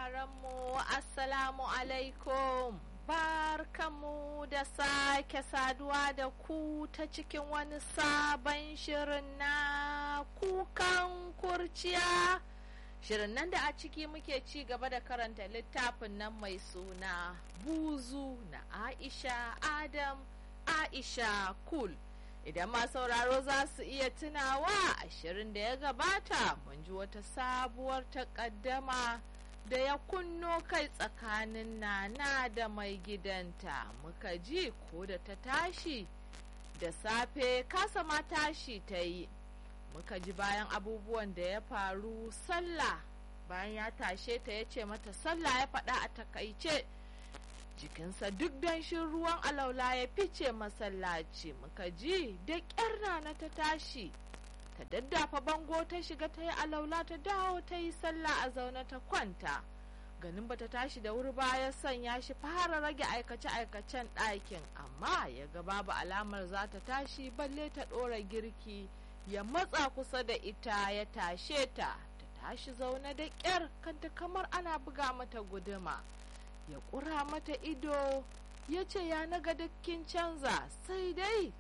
mu assalamu alaikum barkamu da sake saduwa da ku ta cikin wani sabon shirin na kukan kurciya shirin nan da a ciki muke ci gaba da karanta littafin nan mai suna buzu na aisha adam aisha kul idan ma sauraro za su iya tunawa ashirin da ya gabata mun ji wata sabuwar takaddama da ya kunno kai tsakanin nana da mai gidanta muka ji ko da ta tashi da safe kasa ma tashi ta yi muka ji bayan abubuwan da ya faru sallah bayan ya tashe ta ya ce mata sallah ya faɗa a takaice jikinsa duk danshin ruwan alaula ya fice masallaci muka ji da ƙyar rana ta tashi ta daddafa bango ta shiga ta yi alaula ta dawo ta yi sallah a zaune ta kwanta ganin bata tashi da wuri ba ya sanya shi fara rage aikace-aikacen ɗakin amma ya ga babu alamar za ta tashi balle ta ɗora girki ya matsa kusa da ita ya tashe ta ta tashi zaune da ƙyar kanta kamar ana buga mata guduma ya ƙura mata ido ya ce ya naga dukkin canza sai dai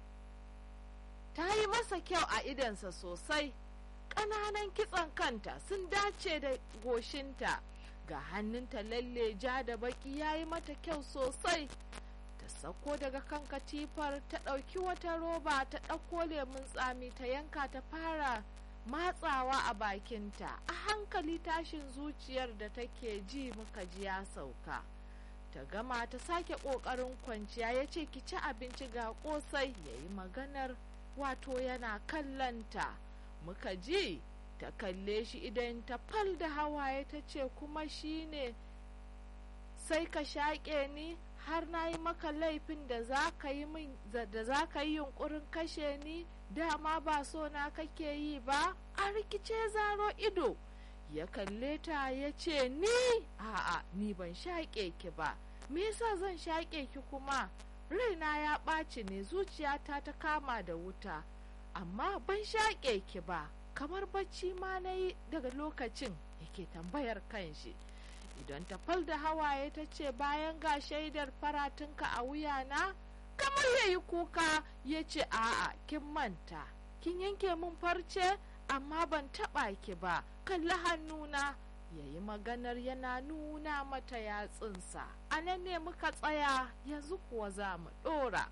ta yi masa kyau a idansa sosai ƙananan kitson kanta sun dace da goshinta ga hannunta lalle ja da baki ya yi mata kyau sosai ta sako daga kan katifar ta ɗauki wata roba ta ɗauko lemun tsami ta yanka ta fara matsawa a bakinta a hankali tashin zuciyar da take ji muka ji ya sauka ta gama ta sake ƙoƙarin kwanciya ya ce ki ci abinci ga ƙosai ya yi maganar wato yana kallanta muka ji ta kalle shi idan ta fal da hawaye ta ce kuma shi ne sai ka shaƙe ni har na yi maka laifin da za ka yi da za ka yi yunkurin kashe ni dama ba so na kake yi ba a rikice zaro ido ya kalle ta ya ce ni a'a ni ban shaƙe ki ba me yasa zan shaƙe ki kuma raina ya ɓaci ne zuciyata ta kama da wuta amma ban shaƙe ki ba kamar bacci ma na yi daga lokacin yake tambayar kanshi idan ta fal da hawaye ta ce bayan ga shaidar faratunka a wuyana kamar ya yi kuka ya ce a'a kin manta kin yanke min farce amma ban taɓa ki ba kalli hannuna ya yi maganar yana nuna mata yatsunsa a nan ne muka tsaya yanzu kuwa za mu ɗora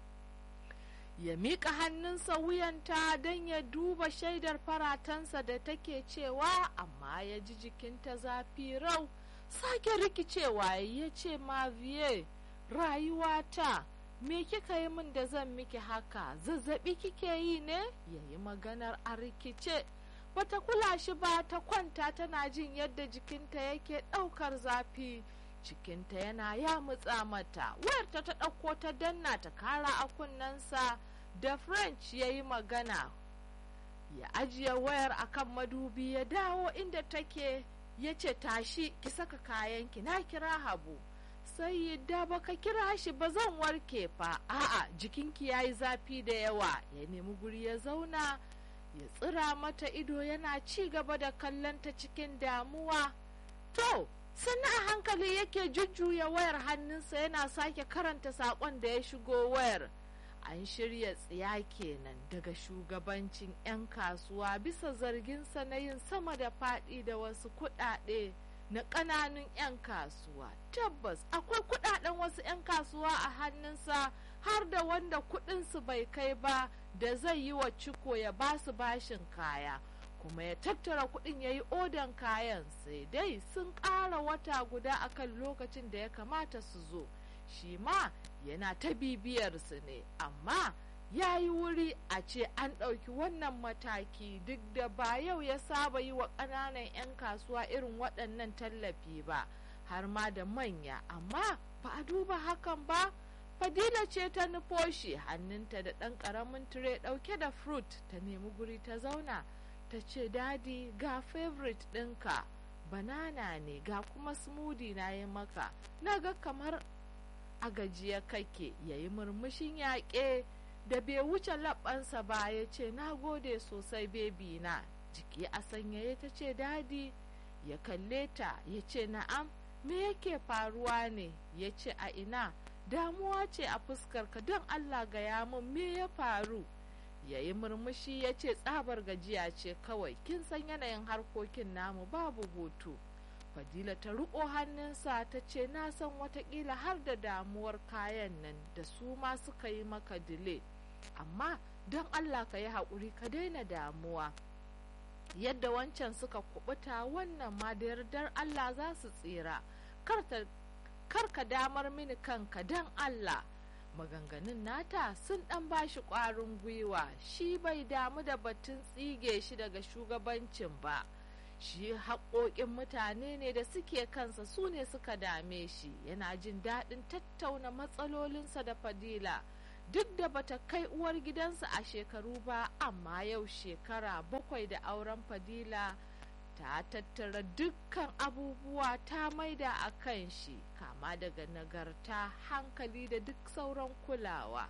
ya miƙa hannunsa wuyanta don ya duba shaidar faratansa da take cewa amma ya ji jikinta zafi rau sake rikicewa ya ce maviye rayuwata me kika yi min da zan miki haka zazzabi kike yi ne ya yi maganar a rikice bata kula shi ba ta kwanta tana jin yadda jikinta yake ɗaukar zafi cikinta yana ya mutsa mata wayarta ta ɗauko ta danna ta kara a kunnensa da french ya yi magana ya ajiye wayar akan madubi ya dawo inda take ya ce tashi ki saka kayanki na kira habu sai yadda baka kira shi ba zan warke fa a'a jikinki ya yi zafi da yawa ya nemi guri ya zauna ya tsira mata ido yana ci gaba da kallonta cikin damuwa to sannan a hankali yake jujjuya wayar hannunsa yana sake karanta saƙon da ya shigo wayar an shirya tsiya kenan daga shugabancin 'yan kasuwa bisa zarginsa na yin sama da faɗi da wasu kuɗaɗe na ƙananun 'yan kasuwa tabbas akwai kuɗaɗen wasu 'yan kasuwa a hannunsa har da wanda kuɗinsu bai kai ba da zai yi wa ciko ya ba su bashin kaya kuma ya tattara kuɗin ya yi odan kayan sai dai sun ƙara wata guda akan lokacin da ya kamata su zo shi ma yana ta bibiyarsu ne amma ya yi wuri a ce an ɗauki wannan mataki duk da ba yau ya saba yi wa ƙananan 'yan kasuwa irin waɗannan tallafi ba har ma da manya amma ba a duba hakan ba fadila ce ta nufo shi hannunta da ɗan ƙaramin tire ɗauke da fruit ta nemi guri ta zauna ta ce dadi ga favorite ɗinka banana ne ga kuma smoothie na yi maka na ga kamar a gajiya kake yayi murmushin yaƙe da bai wuce labbansa ba ya ce na gode sosai bebi na jiki a sanyaye ta ce dadi ya kalle ta ya ce na'am me yake faruwa ne ya ce a ina damuwa ce a fuskarka don allah gaya min me ya faru ya yi murmushi ya ce tsabar gajiya ce kawai kin san yanayin harkokin namu babu hutu fadila ta riko hannunsa ta ce na san watakila har da damuwar kayan nan da su ma suka yi maka dile amma don allah ka yi haƙuri ka daina damuwa yadda wancan suka kubuta wannan ma da yardar allah za su tsira kar ka damar mini kanka don allah maganganun nata sun dan bashi ƙwarin gwiwa shi bai damu da batun tsige shi daga shugabancin ba shi haƙoƙin mutane ne da suke kansa su ne suka dame shi yana jin daɗin tattauna matsalolinsa da fadila duk da bata kai uwar gidansa a shekaru ba amma yau shekara bakwai da auren fadila ta tattara dukkan abubuwa ta maida a kan shi kama daga nagarta hankali da duk sauran kulawa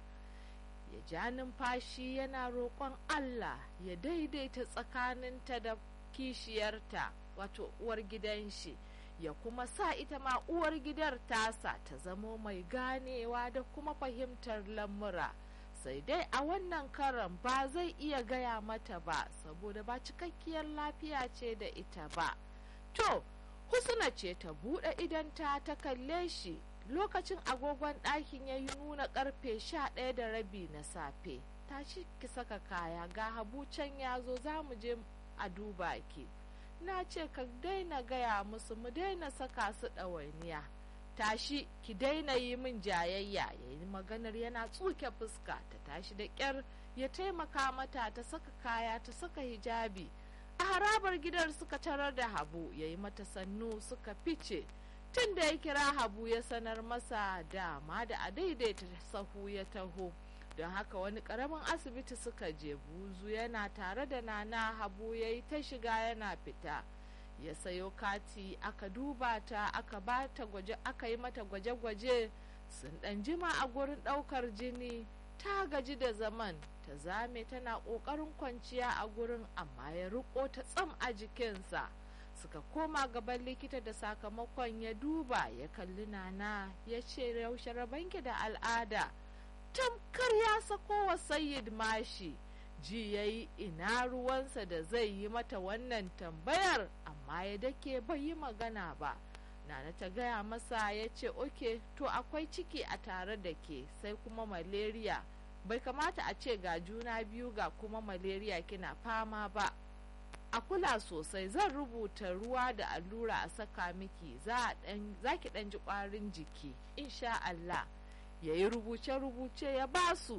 ya ja numfashi yana roƙon allah ya daidaita tsakaninta da kishiyarta wato uwar gidan shi ya kuma sa ita ma uwar gidar tasa ta zamo mai ganewa da kuma fahimtar lamura sai dai a wannan karan ba zai iya gaya mata ba saboda ba cikakkiyar lafiya ce da ita ba to husna ce ta buɗe idanta ta kalle shi lokacin agogon ɗakin ya yi nuna ƙarfe sha ɗaya da rabi na safe tashi ki saka kaya ga habu can ya zo za mu je a duba ki na ce ka daina gaya musu mu daina saka su ɗawainiya tashi ki daina yi min jayayya ya yi maganar yana tsuke fuska ta tashi da ƙyar ya taimaka mata ta saka kaya ta saka hijabi a harabar gidan suka tarar da habu ya yi mata sannu suka fice tun da ya kira habu ya sanar masa dama da a daidaita sahu ya taho don haka wani karamin asibiti suka je buzu yana tare da nana habu ya yi ta shiga yana fita ya sayo kati aka duba ta aka bata gwaje aka yi mata gwaje-gwaje sun dan jima a gurin daukar jini ta gaji da zaman ta zame tana kokarin kwanciya a gurin amma ya riko ta tsam a jikinsa suka koma gaban likita da sakamakon ya duba ya kalli nana ya ce yaushe rabanki da al'ada tamkar ya sako wa sayyid mashi ji ya yi ina ruwansa da zai yi mata wannan tambayar amma ya dake bai yi magana ba nana ta gaya masa ya ce oke to akwai ciki a tare da ke sai kuma malaria bai kamata a ce ga juna biyu ga kuma malaria kina fama ba a kula sosai zan rubuta ruwa da allura a saka miki za ki ɗan ji ƙwarin jiki insha Allah ya yi rubuce-rubuce ya ba su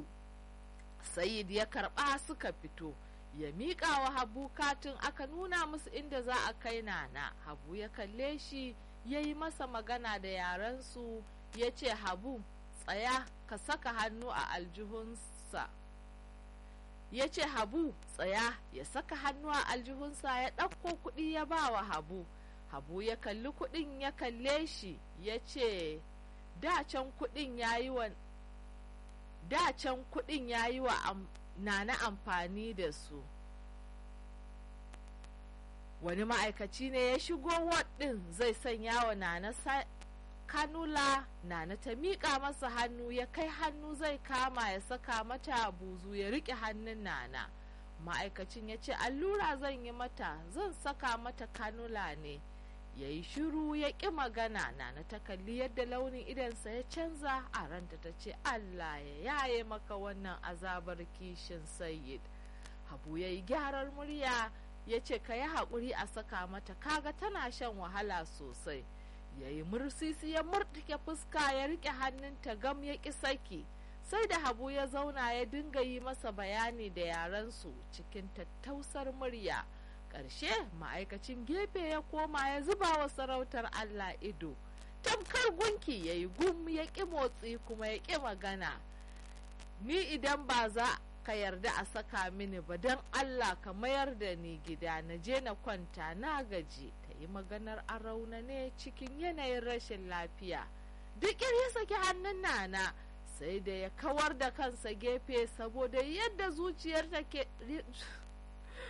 sayid ya karɓa suka fito ya miƙa wa habu katin aka nuna musu inda za a kai nana habu ya kalle shi ya yi masa magana da yarensu ya ce habu tsaya ka saka hannu a aljihunsa ya ce habu tsaya ya saka hannu a aljihunsa ya ɗauko kuɗi ya ba wa habu habu ya kalli kuɗin ya kalle shi ya ce dacen kuɗin ya yi wa dacen kuɗin ya yi wa am, nana amfani da su wani ma'aikaci ne ya shigo ɗin zai sanya wa nana kanula nana ta miƙa masa hannu ya kai hannu zai kama ya saka mata buzu ya riƙe hannun nana ma'aikacin ya ce allura zan yi mata zan saka mata kanula ne ya yi shiru ya ƙi magana nana ta kalli yadda launin idansa ya canza a ranta ta ce allah ya yaye maka wannan azabar kishin sayyid habu ya yi gyarar murya ya ce ka yi haƙuri a saka mata kaga tana shan wahala sosai ya yi mursisi ya murtuke fuska ya riƙe hannunta gam ya ƙi saki sai da habu ya zauna ya dinga yi masa bayani da yarensu cikin tattausar murya ƙarshe ma'aikacin gefe ya koma ya zuba wa sarautar allah ido tamkar gunki ya yi gum ya ƙi motsi kuma ya ƙi magana ni idan ba za ka yarda a saka mini ba don allah ka mayar da ni gida na je na kwanta na gaji ta yi maganar a ne cikin yanayin rashin lafiya duk ya saki hannun nana sai da ya kawar da kansa gefe saboda yadda zuciyar ke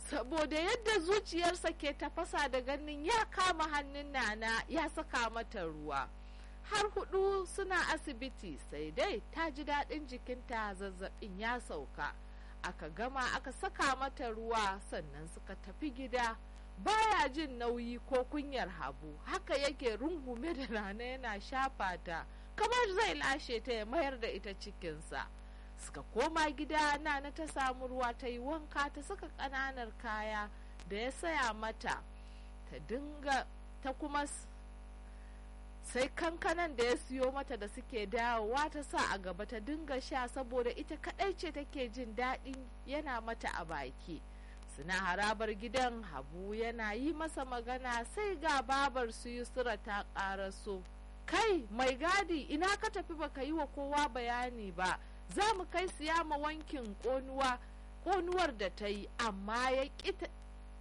saboda yadda zuciyarsa ke tafasa da ganin ya kama hannun nana ya saka mata ruwa har hudu suna asibiti sai dai ta ji daɗin jikinta zazzabin ya sauka aka gama aka saka mata ruwa sannan suka tafi gida baya jin nauyi ko kunyar habu haka yake rungume da rana yana shafa ta kamar zai lashe ta ya mayar da ita cikinsa suka koma gida nana ta samu ruwa ta yi wanka ta saka ƙananar kaya da ya saya mata ta dinga ta kuma sai kankanan da ya siyo mata da suke dawowa ta sa a gaba ta dinga sha saboda ita kadai ce take jin daɗin yana mata a baki suna harabar gidan habu yana yi masa magana sai ga babar su yusra ta ƙaraso kai mai gadi ina ka tafi baka yi wa kowa bayani ba za mu kai siya ma wankin ƙonuwa ƙonuwar da ta yi amma ya ƙi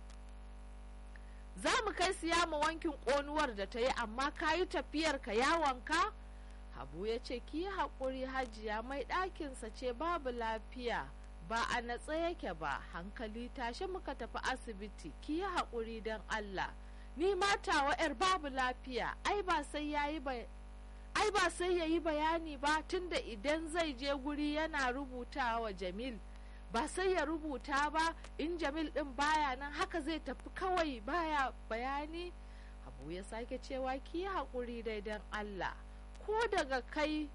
za mu kai siya ma wankin ƙonuwar da ta yi amma ka yi tafiyar ka yawonka habu ya ce ki yi haƙuri hajiya mai ɗakinsa ce babu lafiya ba a natsa yake ba hankali tashi muka tafi asibiti ki yi haƙuri don allah ni matawa 'yar babu lafiya ai ba sai ya yi ai ba sai ya yi bayani ba tunda idan zai je guri yana rubuta wa jamil ba sai ya rubuta ba in jamil din baya nan haka zai tafi kawai baya bayani abu ya sake cewa ki yi haƙuri dai don allah ko daga kai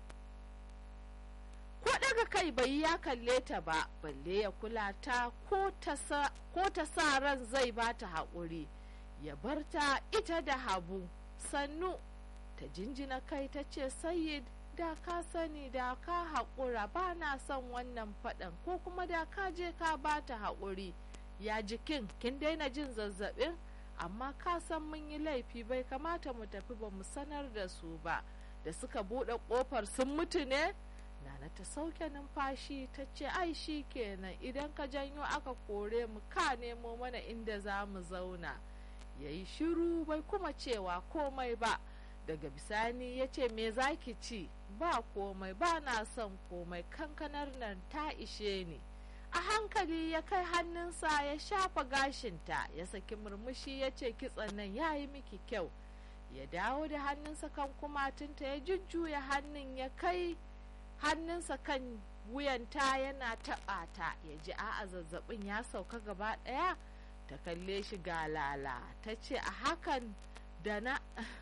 ko daga kai bai ya kalle ta ba balle ya kula ta ko ta sa ran zai ba ta haƙuri ya bar ta ita da habu sannu ta jinjina kai ta ce sayid da ka sani da ka haƙura ba na son wannan faɗan ko kuma da ka je ka ba ta haƙuri ya jikin kin daina jin zazzaɓin amma ka san mun yi laifi bai kamata mu tafi ba mu sanar da su ba da suka buɗe ƙofar sun mutu ne nana ta sauke numfashi ta ce ai shi kenan idan ka janyo aka kore mu ka nemo mana inda za mu zauna ya yi shiru bai kuma cewa komai ba daga bisani ya ce me za ki ci ba komai ba na son komai kankanar nan ta ishe ni a hankali ya kai hannunsa ya shafa gashinta ya saki murmushi ya ce kitson nan ya yi miki kyau ya dawo da hannunsa kan kumatunta ya jujjuya hannun ya kai hannunsa kan wuyanta yana taɓa ta ya ji a'a zazzabin ya sauka gaba ɗaya ta kalle shi galala ta ce a hakan da na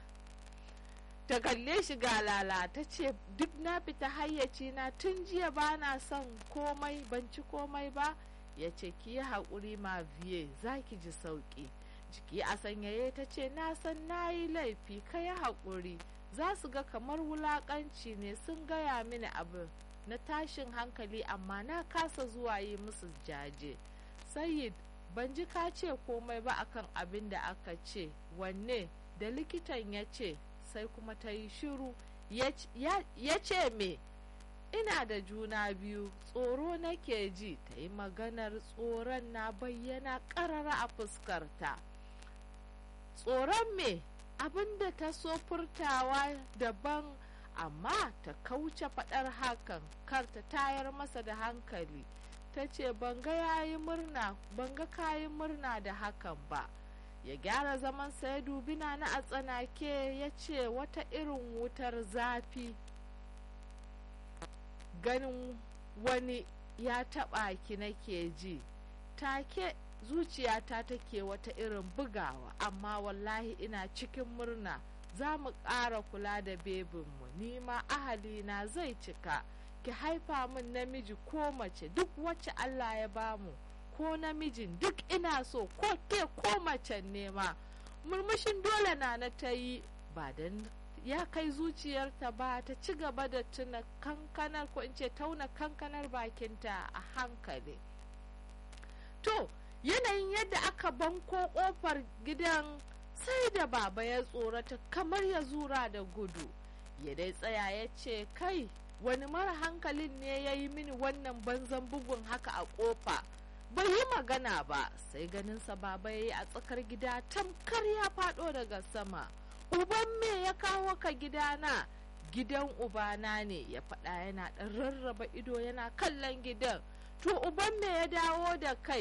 ta kalle shi galala ta ce duk na fita hayyaci na tun jiya ba na son komai ban ci komai ba ya ce ki yi haƙuri ma biye za ki ji sauƙi jiki a sanyaye ta ce na san na yi laifi ka yi haƙuri za su ga kamar wulaƙanci ne sun gaya mini abu na tashin hankali amma na kasa zuwa yi musu jaje sayid ban ji ka ce komai ba akan abin da aka ce wanne da likitan ya ce sai kuma ta yi shiru ya ce me ina da juna biyu tsoro nake ji ta yi maganar tsoron na bayyana ƙarara a fuskarta tsoron me abinda ta so furtawa daban amma ta kauce faɗar hakan kar ta tayar masa da hankali ta ce ban ga yayi murna ban ga kayi murna da hakan ba ya gyara zaman ya dubi na a tsanake ya ce wata irin wutar zafi ganin wani ya taɓa ki nake ji take zuciyata take wata irin bugawa amma wallahi ina cikin murna za mu ƙara kula da bebinmu nima ahalina zai cika ki haifa min namiji ko mace duk wacce Allah ya bamu ko namijin duk ina so ko ke ko macen nema murmushin dole na na ta yi ba don ya kai zuciyarta ba ta ci gaba da tuna kankanar ko in ce tauna kankanar bakinta a hankali to yanayin yadda aka banko kofar gidan sai da baba ya tsorata kamar ya zura da gudu ya dai tsaya ya ce kai wani mara hankalin ne ya yi mini wannan banzan bugun haka a kofa bai yi magana ba sai ganinsa baba ya yi a tsakar gida tamkar ya faɗo daga sama uban me ya kawo ka gidana gidan ubana ne ya faɗa yana ɗan rarraba ido yana kallon gidan to uban me ya dawo da kai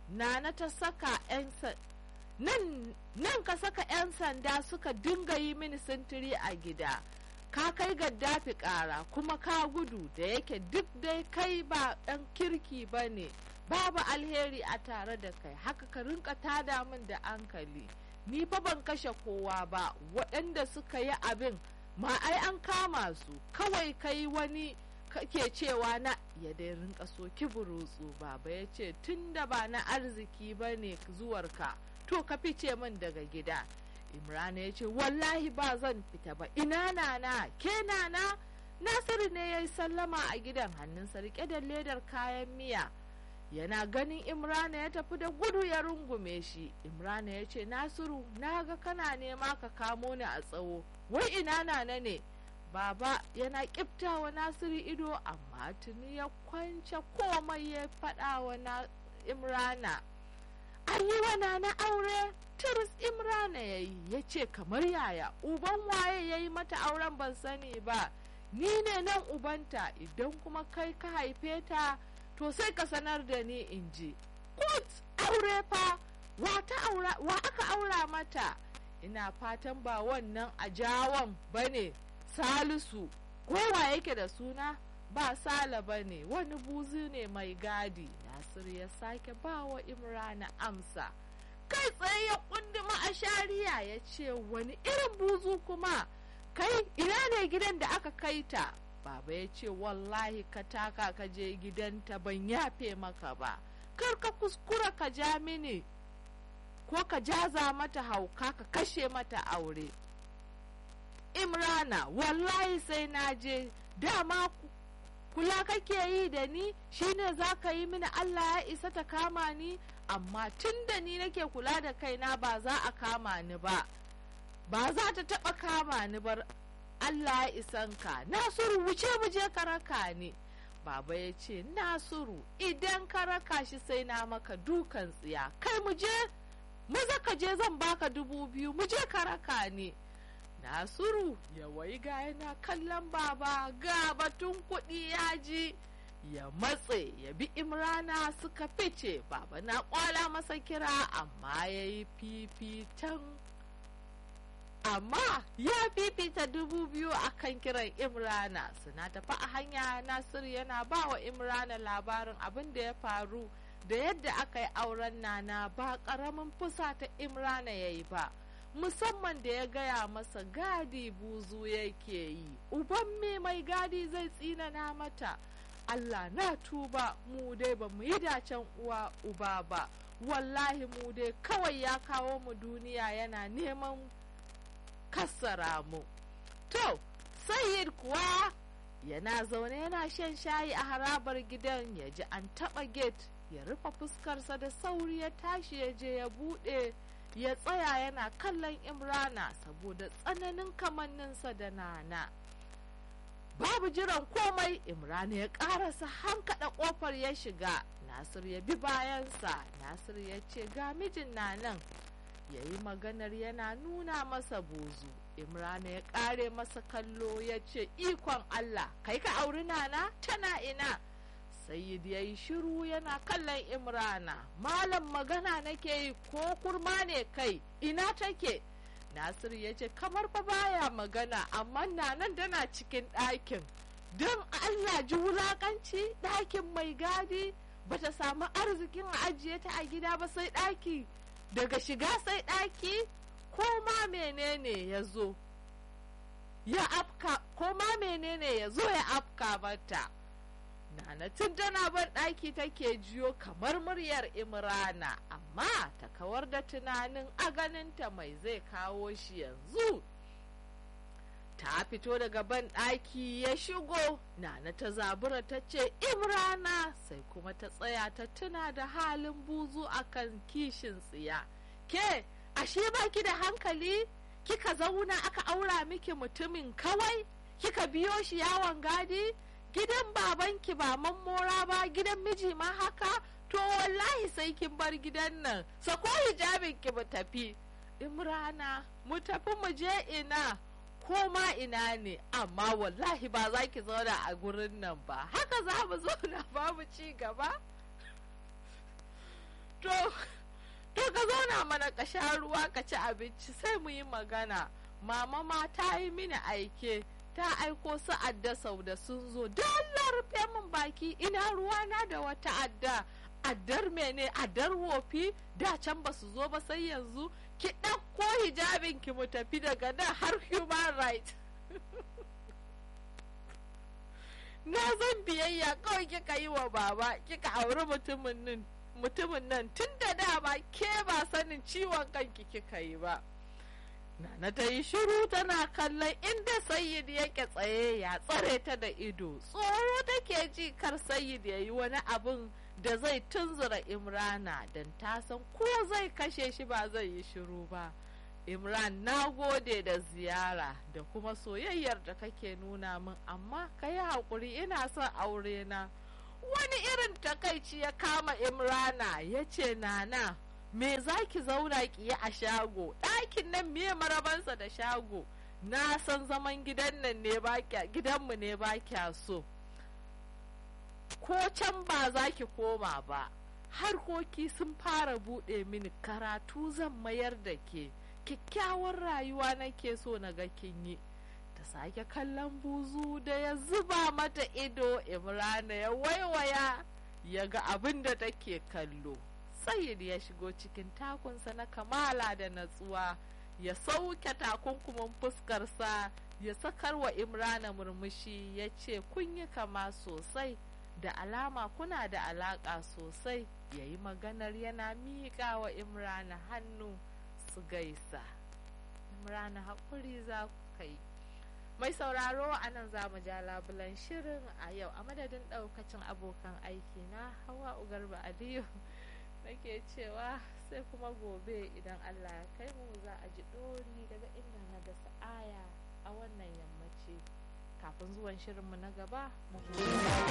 nana ta saka 'yan nan nan ka saka 'yan sanda suka dinga yi mini sintiri a gida ka kai gaddafi ƙara kuma ka gudu da yake duk dai kai ba ɗan kirki ba ne babu alheri a tare da kai haka ka rinka tada min da hankali ni fa ban kashe kowa ba waɗanda suka yi abin ma ai an kama su kawai kai wani kake cewa na ya dai rinka soki burutsu baba ya ce tun da ba na arziki ba ne zuwarka to ka fice min daga gida imrana ya ce wallahi ba zan fita ba ina nana ke nana nasiru ne ya yi sallama a gidan hannunsa rike da ledar kayan miya yana ganin imrana ya tafi da gudu ya rungume shi imrana ya ce nasiru na ga kana nema ka kamo ni a tsawo wai ina nana ne baba yana kiftawa nasiru ido amma tuni ya kwance komai ya faɗa wa imrana an yi wa nana aure tiris imrana ya yi ya ce kamar yaya uban waye ya yi mata auren ban sani ba ni ne nan ubanta idan kuma kai ka haife ta to sai ka sanar da ni in ji kut aure fa wa aka aura mata ina fatan ba wannan a jawon bane salisu kowa yake da suna ba sala bane wani buzu ne mai gadi nasir ya sake ba wa imrana amsa kai tsaye ya kunduma a shari'a ya ce wani irin buzu kuma kai ina ne gidan da aka kai ta baba ya ce wallahi ka taka ka je gidanta ban yafe maka ba kar ka kuskura ka ja mini ko ka jaza mata hauka ka kashe mata aure imrana wallahi sai na je dama kula kake yi da ni shine za ka yi mini allah ya isa ta kama ni amma tun da ni nake kula da kaina ba za a kama ni ba ba za ta taɓa kama ni bar Allah ya isan ka Nasiru wuce mu je ka raka ni Baba ya ce Nasiru idan ka raka shi sai na maka dukan tsiya kai mu je maza ka je zan baka dubu biyu mu je ka raka ni Nasiru ya wai ga yana kallon baba ga batun kuɗi ya ji ya matse ya bi imrana suka fice baba na kwala masa kira amma ya yi fifitan amma ya fifita dubu biyu a kan kiran imrana suna tafi a hanya nasiru yana ba wa imrana labarin abin da ya faru da yadda aka yi auren nana ba ƙaramin fusa ta imrana ya yi ba musamman da ya gaya masa gadi buzu yake yi uban me mai gadi zai tsinana mata allah na tuba mu dai ba mu yi dacen uwa uba ba wallahi mu dai kawai ya kawo mu duniya yana neman kassara mu to sayyid kuwa yana zaune yana shan shayi a harabar gidan ya ji an taɓa gate ya rufe fuskarsa da sauri ya tashi ya je ya buɗe ya tsaya yana kallon imrana saboda tsananin kamanninsa da nana babu jiran komai imrana ya ƙarasa hankaɗa ƙofar ya shiga nasir ya bi bayansa nasir ya ce ga mijin na nan ya yi maganar yana nuna masa bozu imrana ya ƙare masa kallo ya ce ikon allah kai ka auri nana tana ina sayyid ya yi shiru yana kallon imrana malam magana nake yi ko kurma ne kai ina take nasir ya ce kamar fa baya magana amma nanan tana cikin ɗakin don allah ji wulakanci ɗakin mai gadi bata samu arzikin ajiye ta a gida ba sai ɗaki daga shiga sai ɗaki ko ma menene ya zo ya afka ko ma menene ya zo ya afka mata nana tun tana ban ɗaki take jiyo kamar muryar imrana amma ta kawar da tunanin a ganinta mai zai kawo shi yanzu ta fito daga ban ɗaki ya shigo nana ta zabura ta ce imrana sai kuma ta tsaya ta tuna da halin buzu akan kishin tsiya ke ashe baki da hankali kika zauna aka aura miki mutumin kawai kika biyo shi yawon gadi gidan babanki ba mammora ba gidan miji ma haka to wallahi sai kin bar gidan nan sako hijabin ki mu tafi imrana mu tafi mu je ina ko ma ina ne amma wallahi ba za ki zauna a gurin nan ba haka za mu zauna babu ci gaba to to ka zauna mana ka sha ruwa ka ci abinci sai mu yi magana mama ma ta yi mini aike ta aiko su adda sau da sun zo Allah rufe min baki ina ruwana da wata adda addar mene addar wofi da can ba su zo ba sai yanzu ki ɗauko hijabin ki mu tafi daga nan har human right na zan biyayya kawai kika yi wa baba kika auri mutumin nan mutumin nan tun da dama ke ba sanin ciwon kanki kika yi ba Nana ta yi shiru tana kallon inda Sayyid yake tsaye ya tsare ta da ido. Tsoro take ji kar Sayyid ya yi wani abin da zai tunzura Imrana don ta san ko zai kashe shi ba zai yi shiru ba. Imran na gode da ziyara da kuma soyayyar da kake nuna min amma ka yi haƙuri ina son aure na. Wani irin takaici ya kama Imrana ya ce nana. me za ki zauna ki yi a shago ɗakin nan me marabansa da shago na san zaman gidan nan ne ba gidanmu ne ba kya so ko can ba za ki koma ba harkoki sun fara buɗe mini karatu zan mayar da ke kyakkyawar rayuwa nake so na ga kin yi ta sake kallon buzu da ya zuba mata ido imrana ya waiwaya ya ga abin da take kallo Sayyid ya shigo cikin takunsa na kamala da natsuwa ya sauke takunkumin fuskarsa ya sakar wa Imrana murmushi ya ce kun yi kama sosai da alama kuna da alaƙa sosai ya yi maganar yana miƙa wa Imrana hannu su gaisa. Imrana haƙuri za ku kai. Mai sauraro a nan za mu ja labulan shirin a yau a madadin ɗaukacin abokan aiki na Hawa Ugarba Aliyu. nake cewa sai kuma gobe idan Allah ya kai mu za a ji ɗori daga inda na da sa'aya a wannan yammaci kafin zuwan shirinmu na gaba mu